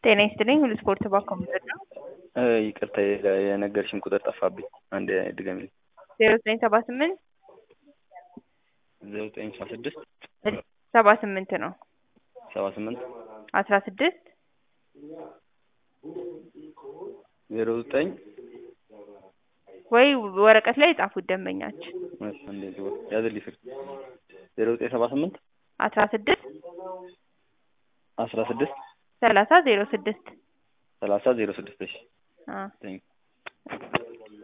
ጤና ይስጥልኝ ሁሉ ስፖርት ባንክ ኮምፒውተር ነው። ይቅርታ የነገርሽን ቁጥር ጠፋብኝ። አንድ ድገሚልኝ። ዜሮ ዘጠኝ ሰባ ስምንት ዜሮ ዘጠኝ ሰባ ስድስት ሰባ ስምንት ነው ሰባ ስምንት አስራ ስድስት ዜሮ ዘጠኝ ወይ ወረቀት ላይ የጻፉት ደንበኛችን እንደዚህ ያዝልኝ ስልክ ዜሮ ዘጠኝ ሰባ ስምንት አስራ ስድስት አስራ ስድስት ሰላሳ ዜሮ ስድስት ሰላሳ ዜሮ ስድስት እሺ አ ቴንክ